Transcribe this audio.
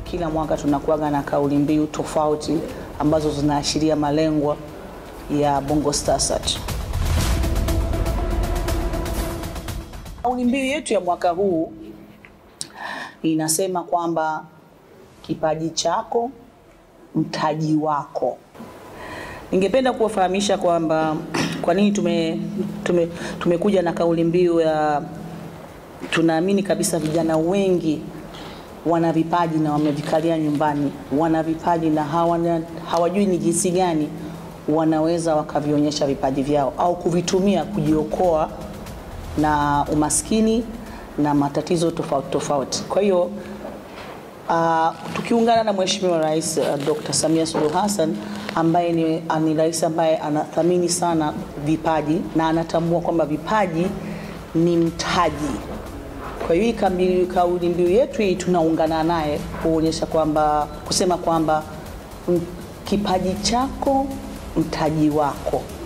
kila mwaka tunakuwaga na kauli mbiu tofauti ambazo zinaashiria malengo ya Bongo Star Search. Kauli mbiu yetu ya mwaka huu inasema kwamba kipaji chako mtaji wako. Ningependa kuwafahamisha kwamba kwa nini tume, tume, tumekuja na kauli mbiu ya tunaamini kabisa vijana wengi wana vipaji na wamevikalia nyumbani, wana vipaji na hawana, hawajui ni jinsi gani wanaweza wakavionyesha vipaji vyao au kuvitumia kujiokoa na umaskini na matatizo tofauti tofauti. Kwa hiyo uh, tukiungana na Mheshimiwa Rais uh, Dr. Samia Suluhu Hassan ambaye ni, ni rais ambaye anathamini sana vipaji na anatambua kwamba vipaji ni mtaji. Kwa hiyo hii kauli mbiu yetu hii tunaungana naye kuonyesha kwamba kusema kwamba kipaji chako mtaji wako.